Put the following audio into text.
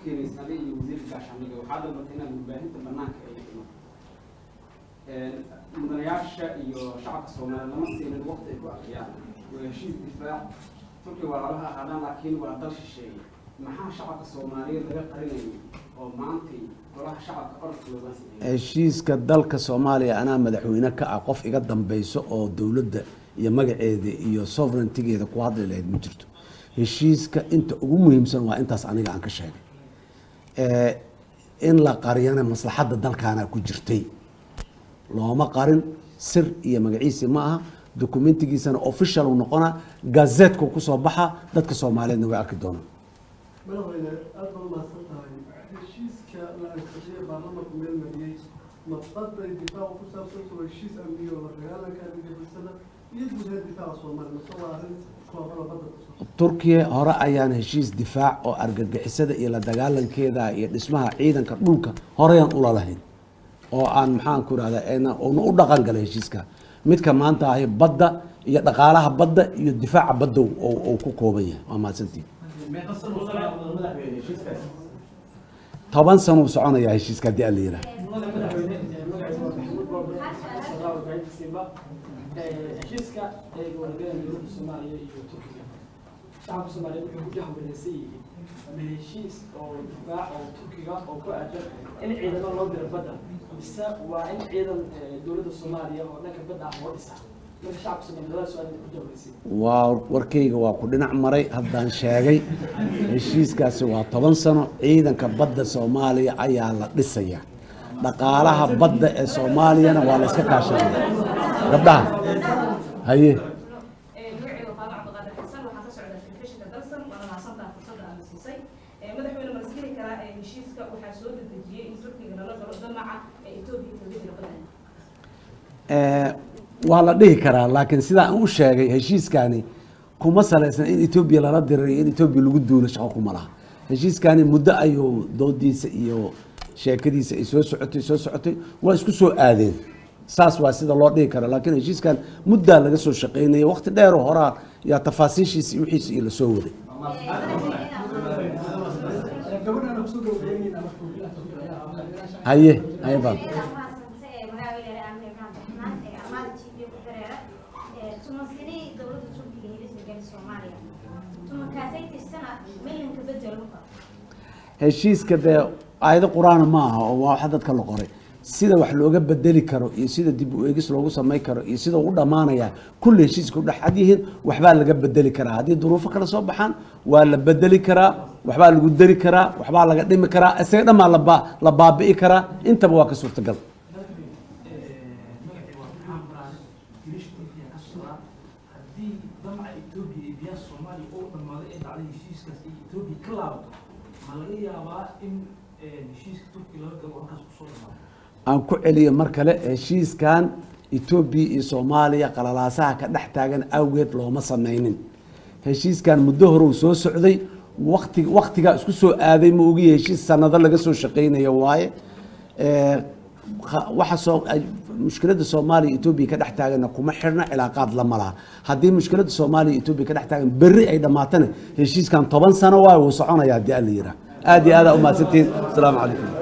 keenaysa adiga iyo wasiirka gaashaandhigga waxaa dalbatay inaad warbaahinta banaanka ay dhigno mudanayaasha iyo shacabka soomaaliya lama siinin waqti ay ku akhriyaan waa heshiis difaac turkiga waa lalaha ahaadaan laakiin waa dal shisheeye maxaa shacabka soomaaliyeed laga qarinayay oo maantay golaha shacabka orodka looga sameeyay heshiiska dalka soomaaliya anaa madaxweyne ka ah qof iga dambeyso oo dowladda iyo magaceeda iyo sovereigntigeeda ku hadli lahayd ma jirto heshiiska inta ugu muhiimsan waa intaas aniga aan ka sheegay Eh, in la qariyana maslaxadda dalkaana ku jirtay looma qarin sir iyo magaciisi ma aha dokumentigiisana official uu noqonaa gazeetku kusoo baxa dadka soomaaliyeedna way arki doonaan madaxweyne aad baad umahadsan tahay heshiiska la ansixiyey baarlamanku meel mariyey mabqaday difaaca ku saabsan waa heshiis amniyo la dagaalanka argagixisada iyo guud ahaan difaaca soomaaliya mase waa arrin koobala badda ku saabsan turkiya hore ayaan heshiis difaac oo argagixisada iyo la dagaalankeeda iyo dhismaha ciidanka dhulka horeyaan ula lahayn oo aan maxaan ku irahdaa una u dhaqan galay heshiiska midka maanta ahi badda iyo dhaqaalaha badda iyo difaaca badda oo ku kooban yahay waa mahadsantiin toban sano uu soconayaa heshiiska haddii aan la yidhaah heshiiska ay wadagaleen dowladda soomaaliya iyo turkiga shacabka soomaaliyeed wuxuu ku jahwareersan yihiin ama heshiis oo difaac oo turkiga oo ku aadan in ciidamo loo diro badda mise waa in ciidan eh, dowladda soomaaliya oo dhanka badda ah loo dhisa marka shacabka soomaaliyeed labada su-aal ku jahwareersan waa warkayga waa ku dhinac maray haddaan sheegay heshiiskaasi waa toban sano ciidanka badda soomaaliya ayaa la dhisaya dhaqaalaha badda ee soomaaliyana waa la iska kaashanaya gabdhaha haye magaciiga faama cabdiqaadir xasan waxaa ka socda telefishinka dalsan waana mahadsantaha fursadda aad siisay madaxweyne malasgeli karaa ee heshiiska waxaa soo dedejiyey in turkiga lala galo damaca ee etoobiya kaga jira badan Eh, waa la dhihi karaa laakiin sidaa aan u sheegay heshiiskani kuma salaysna in etoobiya lala dirayo in etoobiya lagu duulo shaqo kuma laha heshiiskani muddo ayuu doodiisa iyo sheekadiisa ay soo socotay soo socotay waa isku soo aadeen saas waa sida loo dhihi kara laakiin heshiiskan muddaa laga soo shaqaynaya waqti dheer oo horaa yaa tafaasiishiisa iyo wixiisa iyo lasoo waday gabadhana kusoo gabagabeynayna marka haye haye baan heshiiska dee aayado qur-aan ma aha oo waa waxa dadka la qoray sida wax looga bedeli karo iyo sida dib u eegis loogu samay karo iyo sida u dhamaanaya kulli heshiiska u dhexad yihiin waxbaa laga bedeli karaa haddii duruufo kale soo baxaan waa la bedeli karaa waxbaa lagu dari karaa waxbaa laga dhimi karaa isaga dhammaa laba la baabi'i karaa intaba waa ka suurtagal magacii waa maxaan baraan girish turkiya ka socdaa haddii damaca etoobiya iyo biyaha soomaaliya oo dhammaaday ee dhacday heshiiskaas ay etoobiya ka laabato ma laga yaabaa in heshiiska turkiya laga galo halkaas kusoo dhamaado aan ku celiyo mar kale heshiiskan etoobiya iyo soomaaliya qalalaasaha ka dhex taagan awgeed looma sameynin heshiiskan muddo hore uu soo socday wakti waktigaa isku soo aaday ma ogiya heshiis sanado laga soo shaqeynayo waaye Eh, kha- waxa soo ay- mushkiladda soomaaliya etoobiya ka dhex taaganna kuma xirna cilaaqaad lama laha haddii mushkiladda soomaaliya etoobiya ka dhex taagan berri ay dhammaatana heshiiskan toban sano waaye wuu soconaya haddii aan la yiraa aad iyo aad aa umahadsantihiin asalaamu calaykum